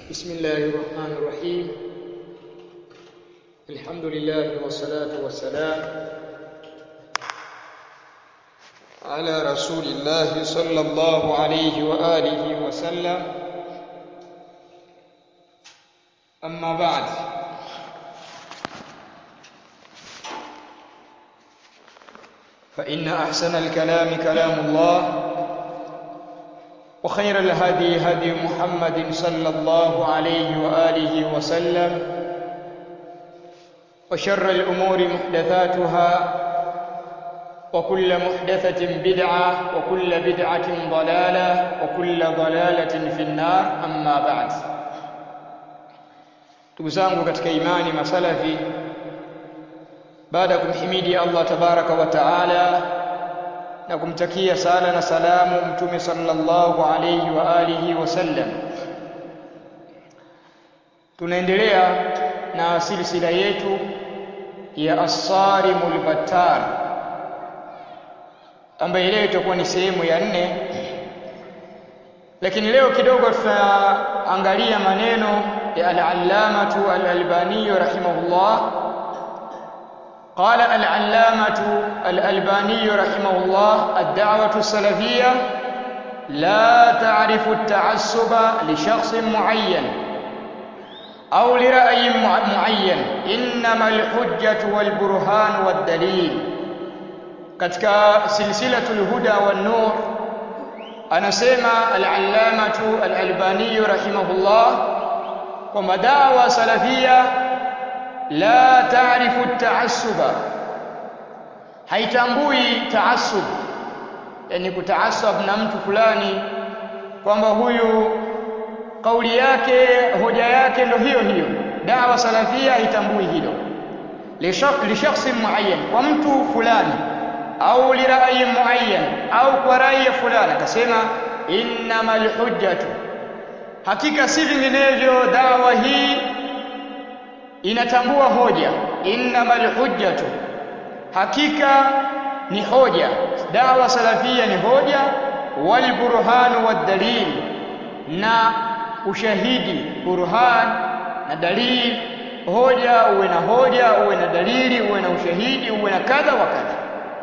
بسم الله الرحمن الرحيم الحمد لله والصلاة والسلام على رسول الله صلى الله عليه وآله وسلم أما بعد فإن أحسن الكلام كلام الله وخير الهدي هدي محمد صلى الله عليه وآله وسلم وشر الأمور محدثاتها وكل محدثة بدعة وكل بدعة ضلالة وكل ضلالة في النار أما بعد تبزانgu katika imani masalafi baada ya kumhimidi Allah tabaraka wa taala na kumtakia sala na salamu mtume sallallahu alayhi wa alihi wasallam tunaendelea na silsila yetu ya as-sarimul battar ambayo leo itakuwa ni sehemu ya nne lakini leo kidogo tutaangalia maneno ya al-allamatu al-albani rahimahullah قال العلامة الألباني رحمه الله الدعوة السلفية لا تعرف التعصب لشخص معين أو لرأي معين إنما الحجة والبرهان والدليل katika silsilatul huda wan nur anasema al-allamatu al-albani rahimahullah kwamba dawa salafia la taarifu at-ta'assuba haitambui taassub yani kutaasab na mtu fulani kwamba huyu kauli yake hoja yake ndo hiyo hiyo dawa salafia haitambui hilo li shakhsi muayyan kwa mtu fulani au li ra'yi muayyan au kwa rai fulani akasema innamal hujjatu hakika si vinginevyo dawa hii inatambua hoja innamal hujjatu hakika ni hoja dawa salafia ni hoja wal burhanu wad dalil na ushahidi burhan na dalil hoja uwe na hoja uwe na dalili uwe na ushahidi uwe na kadha wa kadha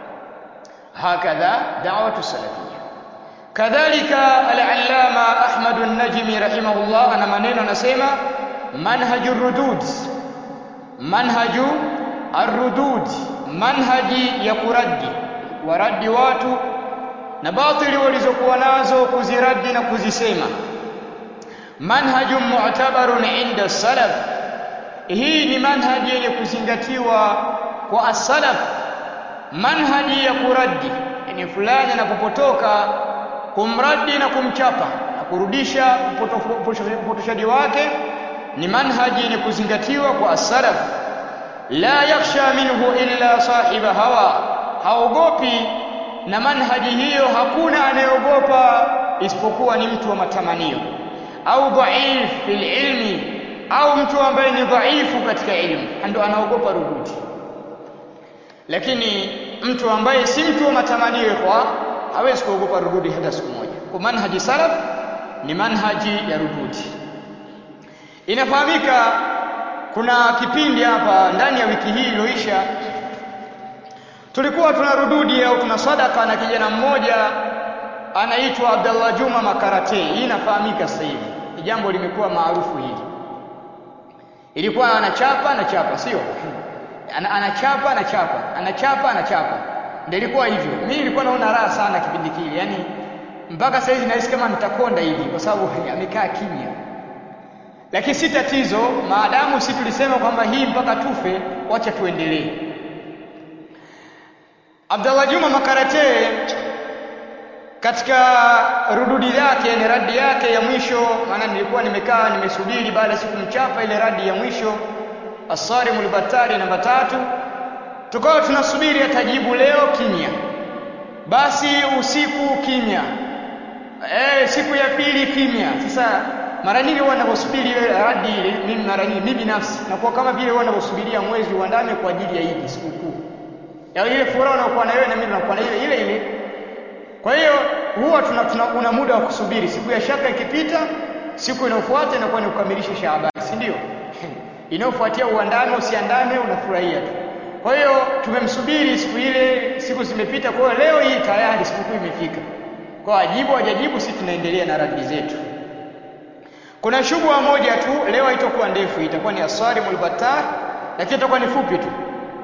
hakadha da'watu salafia kadhalika al-allama ahmad an-najmi rahimahullah ana maneno anasema manhajur rudud manhaju arrudud manhaji ya kuradi waradi watu na batili walizokuwa nazo kuziradi na kuzisema manhaju mu'tabarun inda salaf hii ni manhaji yenye kuzingatiwa kwa as-salaf manhaji ya kuradi yani fulani anapopotoka kumradi na kumchapa na kurudisha upotoshaji wake ni manhaji yenye kuzingatiwa kwa as-salaf la yakhsha minhu illa sahiba hawa haogopi na manhaji hiyo hakuna anayeogopa isipokuwa ni mtu wa matamanio au dhaif fil ilmi au mtu ambaye ni dhaifu katika ilmu ndio anaogopa rududi lakini mtu ambaye si mtu wa matamanio kwa hawezi kuogopa rududi hata siku moja kwa manhaji salaf ni manhaji ya rududi inafahamika kuna kipindi hapa ndani ya wiki hii iliyoisha tulikuwa tuna rududi au tuna sadaka na kijana mmoja anaitwa Abdallah Juma Makarate hii inafahamika sasa hivi ni jambo limekuwa maarufu hili ilikuwa anachapa anachapa sio anachapa anachapa anachapa anachapa ndio ilikuwa hivyo mimi nilikuwa naona raha sana kipindi kile yani mpaka sasa hivi nahisi kama nitakonda hivi kwa sababu amekaa kimya lakini si tatizo maadamu si tulisema kwamba hii mpaka tufe wacha tuendelee Abdallah Juma Makarate katika rududi yake ni radi yake ya mwisho maana nilikuwa nimekaa nimesubiri baada siku mchapa ile radi ya mwisho Asarimul Batari namba tatu tukawa tunasubiri atajibu leo kimya basi usiku kimya eh siku ya pili kimya sasa mara nyingi huwa ninaposubiri ile radi ile mimi mara nyingi mimi binafsi nakuwa kama vile huwa ninaposubiria mwezi uandame kwa ajili ya Idi sikukuu ya ile furaha unayokuwa na wewe na mimi nakuwa na ile ile ile kwa hiyo huwa tuna, tuna una muda wa kusubiri siku ya shaka ikipita siku inayofuata inakuwa ni kukamilisha Shaaban, si ndio? Inayofuatia uandame usiandame, unafurahia tu. Kwa hiyo tumemsubiri siku ile, siku zimepita. Kwa hiyo leo hii tayari sikukuu imefika. Kwa ajibu hajajibu, sisi tunaendelea na radi zetu. Kuna shubha moja tu leo, haitakuwa ndefu, itakuwa ni aswarimul battar, lakini itakuwa ni fupi tu.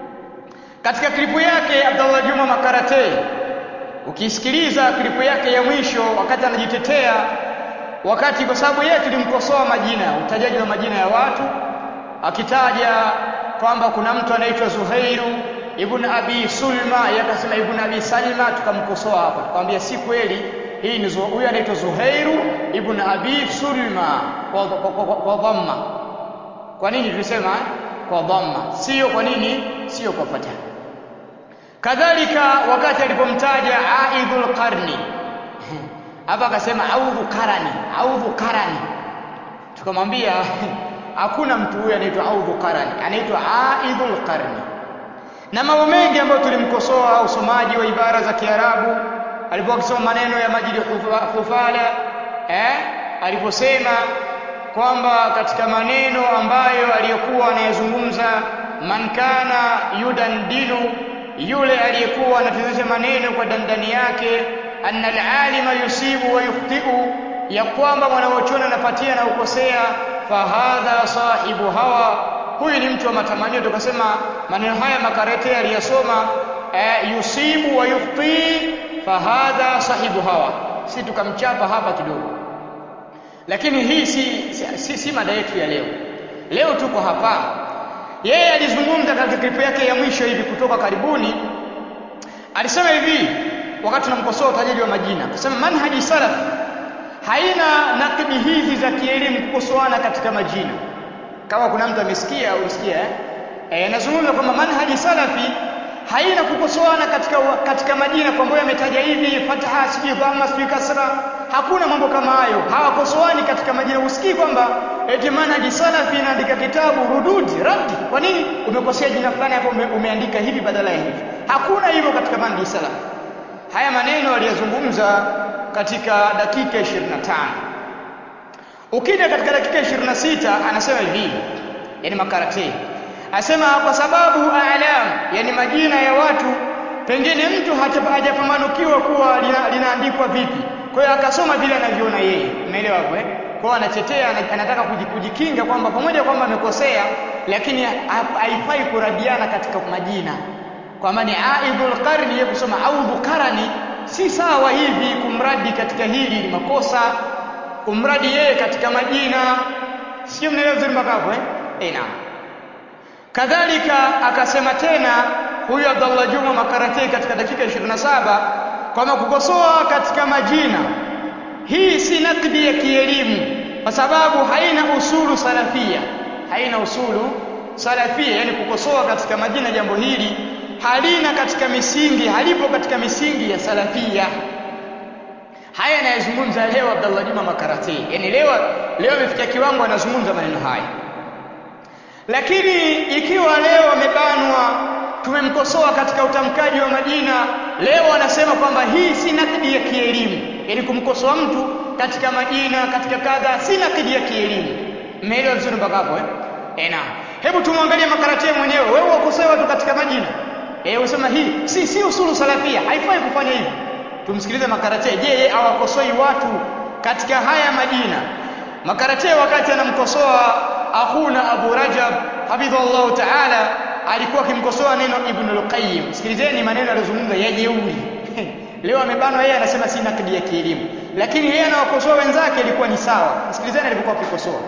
Katika klipu yake Abdallah Juma Makarate, ukisikiliza klipu yake ya mwisho, wakati anajitetea, wakati kwa sababu yeye tulimkosoa majina, utajaji wa majina ya watu, akitaja kwamba kuna mtu anaitwa Zuhairu ibn Abi Sulma, yeye akasema ibn Abi Salima, tukamkosoa hapa, tukamwambia si kweli, hii ni huyu anaitwa Zuhairu ibn Abi Sulma kwa, kwa, kwa, kwa dhamma. Kwa nini tulisema kwa dhamma, sio kwa nini, sio kwa fatha. Kadhalika wakati alipomtaja Aidhul Qarni hapa akasema audhu karani, audhu karani, tukamwambia hakuna mtu huyu anaitwa audhu karani, anaitwa Aidhul Qarni. Na mambo mengi ambayo tulimkosoa usomaji wa ibara za Kiarabu alipokuwa akisoma maneno ya Majidi Khufala eh, aliposema kwamba katika maneno ambayo aliyokuwa anayezungumza man kana yudandinu, yule aliyekuwa anatizisha maneno kwa dandani yake, anna alalima yusibu wa yukhtiu, ya kwamba mwanachuoni anapatia na ukosea, fahadha sahibu hawa, huyu ni mtu wa matamanio. Tukasema maneno haya Makarete aliyasoma eh, yusibu wa yukhti, fahadha sahibu hawa, si tukamchapa hapa kidogo lakini hii si, si, si, si mada yetu ya leo. Leo tuko hapa, yeye alizungumza katika klipu yake ya mwisho hivi kutoka karibuni, alisema hivi wakati tunamkosoa utajaji wa majina, akasema manhaji salaf haina nakidi hizi za kielimu kukosoana katika majina. Kama kuna mtu amesikia au usikia eh, anazungumza kwamba manhaji salafi haina kukosoana katika, katika majina kwamba yametaja hivi fataha sijui dhamma sijui kasra. Hakuna mambo kama hayo, hawakosoani katika majina. Usikii kwamba eti manhaji salafi inaandika kitabu rududi raddi, kwa nini umekosea jina fulani hapo, ume, umeandika hivi badala ya hivi. Hakuna hivyo katika manhaji salafi. Haya maneno aliyazungumza katika dakika 25. Ukija katika dakika 26 anasema hivi, yani Makarate asema kwa sababu alam, yani majina ya watu, pengine mtu hajapambanukiwa kuwa lina, linaandikwa vipi. Kwa hiyo akasoma vile anavyoona yeye, umeelewa hapo eh? Kwa hiyo anatetea, anataka kujikinga kwamba pamoja kwamba amekosea, lakini haifai kuradiana katika majina, kwamba ni aidhul qarni, yeye kusoma audhu karani, si sawa hivi. Kumradi katika hili ni makosa, kumradi yeye katika majina, sio? Mnaelewa vizuri mpaka hapo eh? Eh, naam. Kadhalika akasema tena huyu Abdallah Juma Makarate katika dakika 27 kwamba kukosoa katika majina hii si nakdi ya kielimu, kwa sababu haina usulu salafia, haina usulu salafia. Yani kukosoa katika majina, jambo hili halina katika misingi, halipo katika misingi ya salafia. Haya anayezungumza leo Abdallah Juma Makarate, yani leo leo amefikia kiwango anazungumza maneno haya lakini ikiwa leo amebanwa, tumemkosoa katika utamkaji wa majina, leo anasema kwamba hii si nakidi ya kielimu, yaani kumkosoa mtu katika majina, katika kadha, si nakidi ya kielimu. Mmeelewa vizuri mpaka hapo eh? Eh, naam. Hebu tumwangalie Makarate mwenyewe. Wewe wakosoe watu katika majina eh, usema hii si si usulu salafia, haifai kufanya hivi. Tumsikilize Makarate. Je, yeye awakosoi watu katika haya majina? Makarate wakati anamkosoa akhuna Abu Rajab hafidhahullahu ta'ala, alikuwa akimkosoa neno Ibn al-Qayyim. Sikilizeni maneno aliyozungumza ya jeuri leo amebanwa yeye, anasema si nakdi ya kielimu, lakini yeye anawakosoa wenzake ilikuwa ni sawa. Sikilizeni alivyokuwa akikosoa.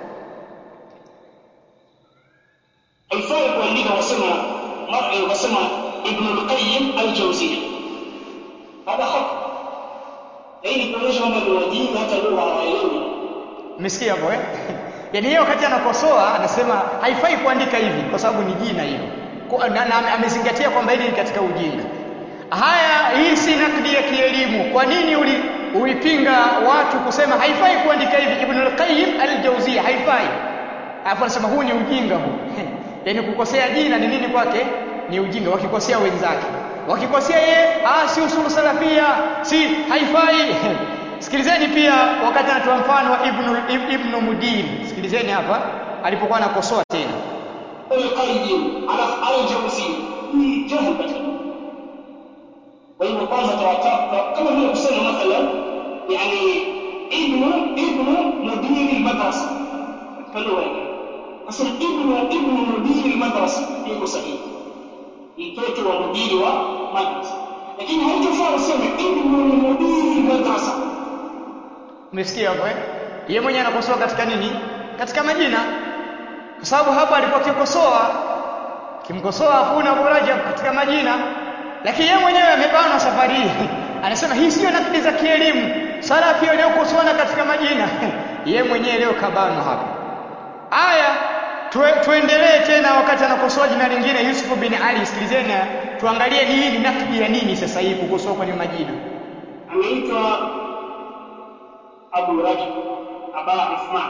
haifai kuandika wasema wasema Ibn al-Qayyim al-Jawziyya, hada haki, ili kuonyesha kwamba ni wajinga, hata lugha hawaelewi. Umesikia hapo eh? Yaani yeye wakati anakosoa anasema haifai kuandika hivi kwa sababu ni jina hilo. Na, na amezingatia kwamba hili ni katika ujinga. Haya, hii si nakdi ya kielimu. Kwa nini uli, ulipinga watu kusema haifai kuandika hivi? Ibn al-Qayyim al-Jawziyya haifai. Alafu anasema huu ni ujinga huu. Yaani kukosea jina ni nini kwake? Ni ujinga. Wakikosea wenzake, wakikosea yeye, ah, si usulu salafia, si haifai sikilizeni pia wakati anatoa mfano wa ibnu, ibnu mudir sikilizeni hapa alipokuwa anakosoa tena القيم على الجوزي ni jahl katika kwa hivyo kwanza tawataka kama vile kusema mathalan yani ibnu ibnu mudiri almadrasa katika lugha yake asema ibnu ibnu mudiri almadrasa iko sahihi mtoto wa mudiri wa madrasa lakini haitofaa useme ibnu mudiri almadrasa umesikia hapo eh yeye mwenyewe anakosoa katika nini katika majina kwa sababu hapa alikuwa akikosoa kimkosoa hakuna muraja katika majina lakini yeye mwenyewe amebanwa safari hii anasema hii sio nakidi za kielimu sala pia leo kukosoana katika majina yeye mwenyewe leo kabanwa hapa aya tue, tuendelee tena wakati anakosoa jina lingine Yusuf bin Ali sikilizeni tuangalie hii ni nakidi ya nini sasa hii kukosoa kwenye majina ameitwa Abu Rajab Aba Uthman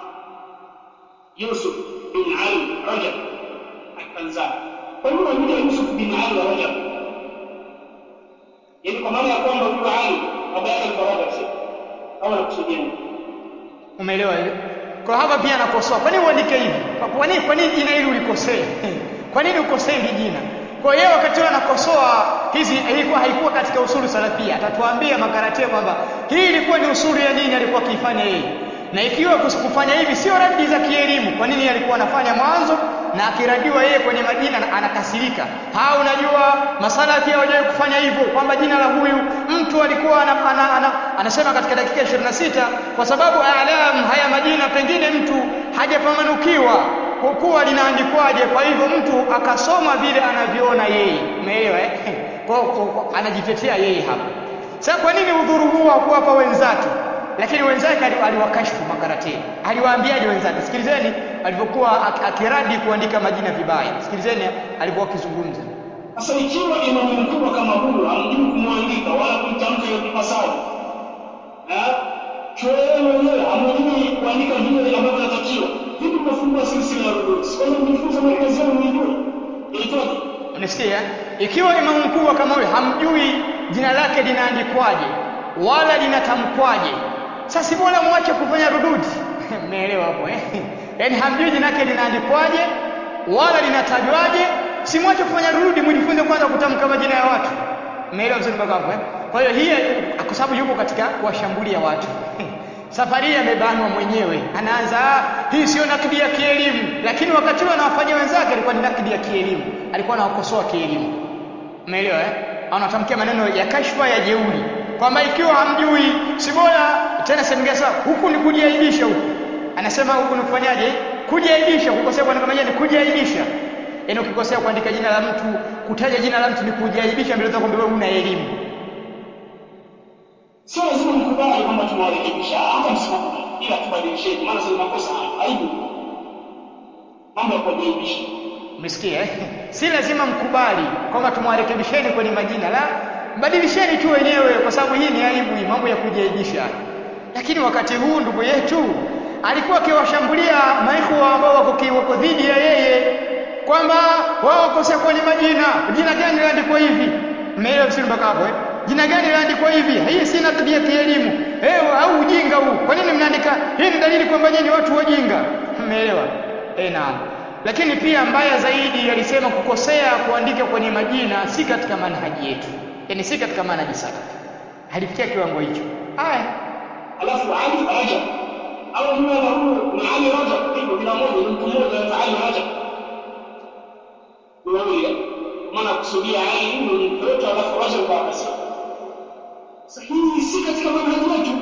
Yusuf bin Ali Rajab Al-Tanzani. Kwa nini anaitwa Yusuf bin Ali Rajab? Yaani kwa maana ya kwamba huyu Ali baba yake alikuwa Rajab sio? Au anakusudia nini? umeelewa ile kwa hapa pia anakosoa kwa nini uandike hivi Kwa- kwa nini kwa nini jina hili ulikosea kwa nini ukosea hili jina kwa hiyo wakati huo anakosoa hizi ilikuwa haikuwa katika usulu salafia atatuambia makaratia kwamba hii ilikuwa ni usulu ya nini alikuwa akiifanya yeye na ikiwa kus- kufanya hivi sio radi za kielimu kwa nini alikuwa anafanya mwanzo na akiradiwa yeye kwenye majina na- anakasirika ha unajua masalafi hawajawahi kufanya hivyo kwamba jina la huyu mtu alikuwa ana, ana, ana, anasema katika dakika 26 kwa sababu alam haya majina pengine mtu hajapamanukiwa kwa kuwa linaandikwaje kwa hivyo mtu akasoma vile anavyoona yeye umeelewa eh? kwa, kwa, kwa, anajitetea yeye hapa sasa kwa nini udhuru huu hakuwapa wenzake lakini wenzake ali- aliwakashfu makarateni aliwaambiaje wenzake sikilizeni alivyokuwa ak- akiradi kuandika majina vibaya sikilizeni alivyokuwa akizungumza Sasa ikiwa imamu mkubwa kama huyu hamjui kumwandika wala kumtamka ipasavyo, eh, choeni wenyewe hamjui kuandika vile ambavyo inatakiwa, vipi mnafungua silsila ya rudud? Kwa hiyo mjifunze maelezo yenu mjue ilitoje. unasikia ikiwa imamu mkubwa kama huyo hamjui jina lake linaandikwaje wala linatamkwaje sasa si bora mwache kufanya rududi mmeelewa hapo eh yaani hamjui jina lake linaandikwaje wala linatajwaje si mwache kufanya rududi mjifunze kwanza kutamka majina ya watu mmeelewa vizuri mpaka hapo eh kwa hiyo hii kwa sababu yuko katika kuwashambulia watu safari hii amebanwa mwenyewe anaanza "Ah, hii sio nakidi ya kielimu lakini wakati huo anawafanyia wenzake alikuwa ni nakidi ya kielimu alikuwa anawakosoa kielimu umeelewa eh anatamkia maneno ya kashfa ya jeuri kwamba ikiwa hamjui si bora tena semgia sawa huku ni kujiaibisha huku anasema huku ni kufanyaje kujiaibisha kukosea kuandika majina ni kujiaibisha yaani ukikosea kuandika jina la mtu kutaja jina la mtu ni kujiaibisha mbele zako kwamba wewe una elimu Sio lazima mkubali kwamba tumewarekebisha, hata msikubali, ila tubadilisheni, maana sio makosa haya, aibu. Mambo ya kujiaibisha. Umesikia eh? Si lazima mkubali kwamba tumwarekebisheni kwenye majina la badilisheni tu wenyewe kwa sababu hii ni aibu hii mambo ya kujiaibisha. Lakini wakati huu ndugu yetu alikuwa akiwashambulia maikhwa ambao wako ki- wako dhidi ya yeye kwamba wao wakosea kwenye majina. Jina gani liliandikwa hivi? Mmeelewa vizuri mpaka hapo eh? Jina gani liliandikwa hivi? Hii si nakdi ya kielimu. Eh, au ujinga huu. Kwa nini mnaandika? Hii ni dalili kwamba nyinyi ni watu wajinga. Mmeelewa? Eh, naam. Lakini pia mbaya zaidi alisema kukosea kuandika kwenye majina si katika manhaji yetu, yaani si katika manhaji salaf. Halifikia kiwango hicho. Aya, Alafu Ali Rajab au huyo na huyo ni Ali Rajab, hivyo kila mmoja ni mtu mmoja anaitwa Ali Rajab. Ni wawili, maana kusudia Ali ni mtoto alafu Rajab kwa kasi. Sasa hii si katika manhaji yetu.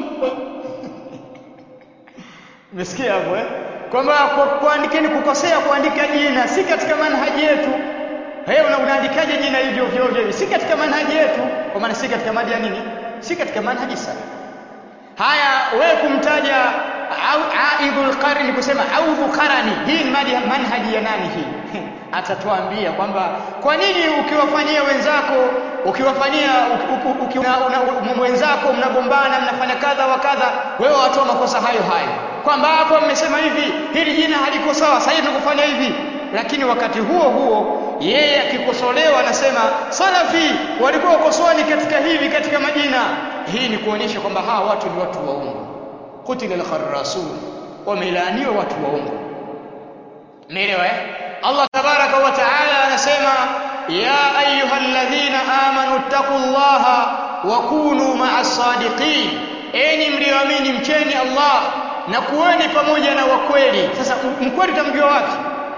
umesikia hapo eh? Kwamba kwa- kuandikeni kukosea kuandika jina si katika manhaji yetu. Wewe una unaandikaje jina hivyo ovyo ovyo hivi? Si katika manhaji yetu, kwa maana si katika mada ya nini? Si katika manhaji salaf. Haya, wewe kumtaja au aidhul qarni kusema audhu qarani, hii ni madi manhaji ya nani hii? Atatuambia kwamba kwa nini ukiwafanyia wenzako ukiwafanyia uki- uki- uki- una- una- wenzako mnagombana mnafanya kadha wa kadha, wewe watoa makosa hayo hayo, kwamba hapo mmesema hivi, hili jina haliko sawa, sasa hivi tunakufanya hivi, lakini wakati huo huo yeye akikosolewa anasema salafi walikuwa wakosoani katika hivi katika majina hii ni kuonyesha kwamba hawa watu ni watu waongo qutila al-kharrasun wamelaaniwa watu waongo umeelewa eh Allah tabaraka wa taala anasema ya ayyuhalladhina amanu taqullaha wa kunu ma'as sadiqin enyi mlioamini mcheni Allah na kuweni pamoja na wakweli sasa mkweli utamjua wapi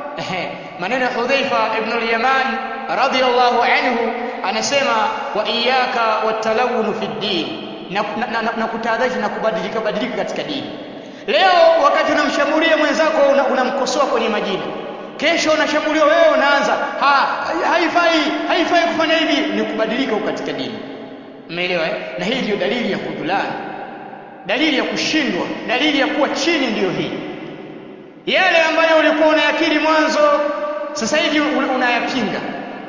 maneno ya Hudhaifa ibn al-Yaman radiyallahu anhu anasema wa iyyaka watalawun fi din na, na, na, na kutahadharisha na kubadilika badilika katika dini leo wakati unamshambulia mwenzako unamkosoa una kwenye majina kesho unashambuliwa wewe unaanza ha, haifai haifai kufanya hivi ni kubadilika katika dini umeelewa eh? na hii ndio dalili ya kudulani dalili ya kushindwa dalili ya kuwa chini ndiyo hii yale ambayo ulikuwa unayakiri mwanzo sasa hivi unayapinga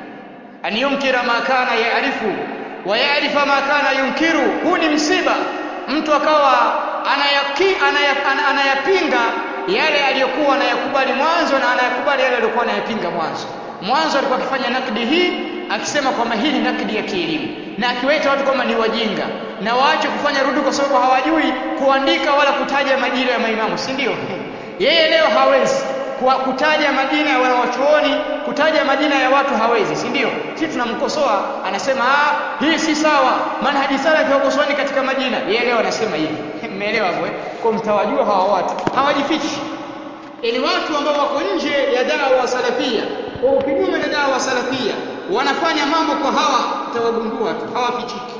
an yunkira ma kana yaarifu wa yaarifa ma kana yunkiru huu ni msiba mtu akawa anayaki, anayap, anayapinga yale aliyokuwa anayakubali mwanzo na anayakubali yale aliyokuwa anayapinga mwanzo mwanzo alikuwa akifanya nakdi hii akisema kwamba hii ni nakdi ya kielimu na akiwaita watu kwamba ni wajinga na waache kufanya rudi kwa sababu hawajui kuandika wala kutaja majina ya maimamu si ndio yeye leo hawezi kwa kutaja majina ya wanawachuoni kutaja majina ya watu hawezi si ndio sisi tunamkosoa anasema ah hii si sawa manhaji salafi wakosoani katika majina yeye leo anasema hivi mmeelewa hapo eh kwa mtawajua hawa watu hawajifichi ni watu ambao wako nje ya dawa salafia kwa kinyume na dawa salafia wanafanya mambo kwa hawa utawagundua tu hawafichiki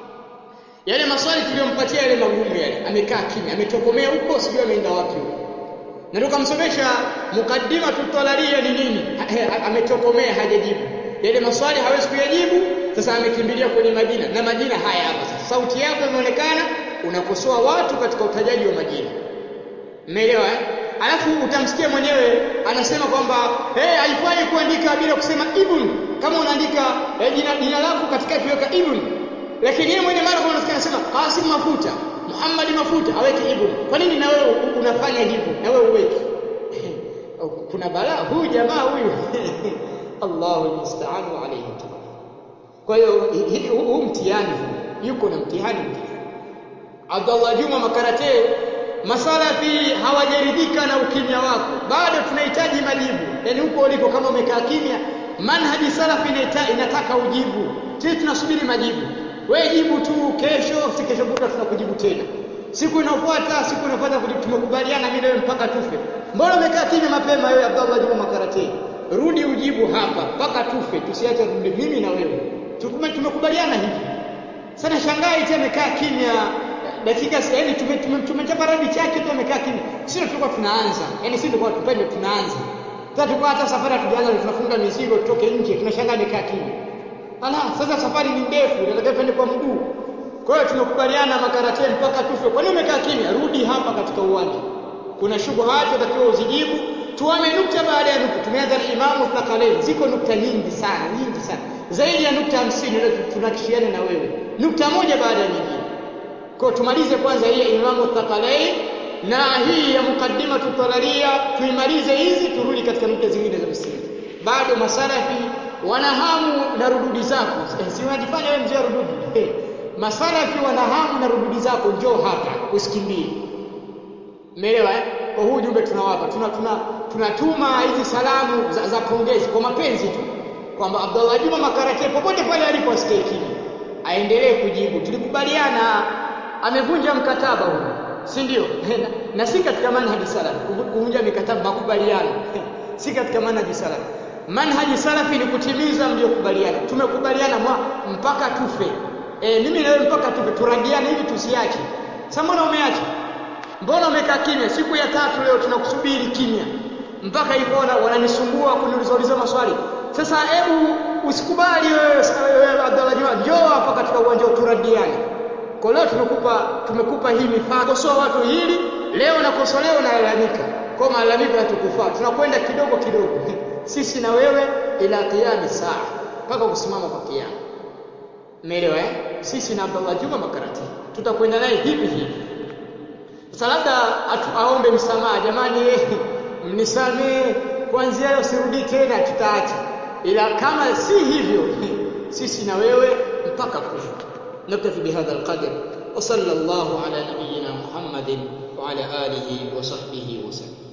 yale maswali tuliyompatia yale magumu yale amekaa kimya ametokomea huko sijui ameenda wapi huko na tukamsomesha mukaddima tutalalia ni nini ametokomea hajajibu yale maswali hawezi kuyajibu sasa amekimbilia kwenye majina na majina haya hapa sasa sauti yako imeonekana unakosoa watu katika utajaji wa majina umeelewa eh alafu utamsikia mwenyewe anasema kwamba hey, haifai kuandika bila kusema ibn kama unaandika eh, jina, jina lako katikati weka ibn lakini yeye mwenye mara kwa unasikia anasema Qasim mafuta Muhammad mafuta aweke ibn kwa nini na wewe unafanya hivyo na wewe uweke kuna balaa huyu jamaa huyu Allahu musta'an alayhi kwa hiyo huu mtihani yuko na mtihani Abdullah Juma Makarate masalafi hawajaridhika na ukimya wako bado tunahitaji majibu yani huko uliko kama umekaa kimya manhaji salafi inataka ujibu sisi tunasubiri majibu wewe jibu tu kesho si kesho kutwa tunakujibu tena siku inayofuata siku inayofuata tumekubaliana mimi wewe mpaka tufe mbona umekaa kimya mapema wewe Abdullah Juma Makarate rudi ujibu hapa mpaka tufe tusiache rudi mimi na wewe tumekubaliana hivi sana shangai tena amekaa kimya dakika yani tumechapa radi chake tu amekaa kimya sio tulikuwa tunaanza yani sisi tulikuwa tupende tunaanza sasa tulikuwa hata safari hatujaanza tunafunga mizigo tutoke nje tunashangaa amekaa kimya ala sasa safari ni ndefu nataka twende kwa mguu kwa hiyo tumekubaliana makarate mpaka tufe kwa nini umekaa kimya rudi hapa katika uwanja kuna shubuhati utakiwa uzijibu tuame nukta baada ya nukta tumeanza na imamu Thakaleni ziko nukta nyingi sana nyingi sana zaidi ya nukta hamsini tunakishiana na wewe nukta moja baada ya nyingine kwa tumalize kwanza hii ya imamu Thakaleni na hii ya mukaddima tutalalia tuimalize hizi turudi katika nukta zingine za msingi bado masalafi wana hamu na rududi zako si unajifanya wewe mzee rududi hey. masalafi wana hamu na rududi zako njoo hapa usikimbie umeelewa eh kwa huu jumbe tunawapa tuna tuna tunatuma hizi salamu za, za pongezi kwa mapenzi tu kwamba Abdullah Juma Makarate popote pale alipo asikie kimya aendelee kujibu tulikubaliana amevunja mkataba huu si ndio na, na si katika manhaji salaf kuvunja mikataba makubaliano si katika manhaji salaf manhaji salafi ni kutimiza mliokubaliana tumekubaliana mpaka tufe e, mimi na wewe mpaka tufe turadiane hivi tusiache sasa mbona umeacha mbona umekaa kimya siku ya tatu leo tunakusubiri kimya mpaka hivyo wananisumbua kuniuliza maswali sasa hebu usikubali wewe wewe Abdallah Juma njoo hapa katika uwanja turadiane kwa leo tumekupa tumekupa hii mifano kosoa watu hili leo nakosolewa na lalamika kwa malalamiko yatukufaa tunakwenda kidogo kidogo sisi na wewe ila qiyami saa mpaka kusimama kwa kiyama umeelewa eh sisi na Abdallah Juma Makarati tutakwenda naye hivi hivi sasa labda aombe msamaha jamani mnisamee kuanzia leo sirudi tena tutaacha ila kama si hivyo sisi na wewe mpaka kufa نكتفي بهذا القدر wa sallallahu ala nabiyyina Muhammadin wa ala alihi wa sahbihi wa sallam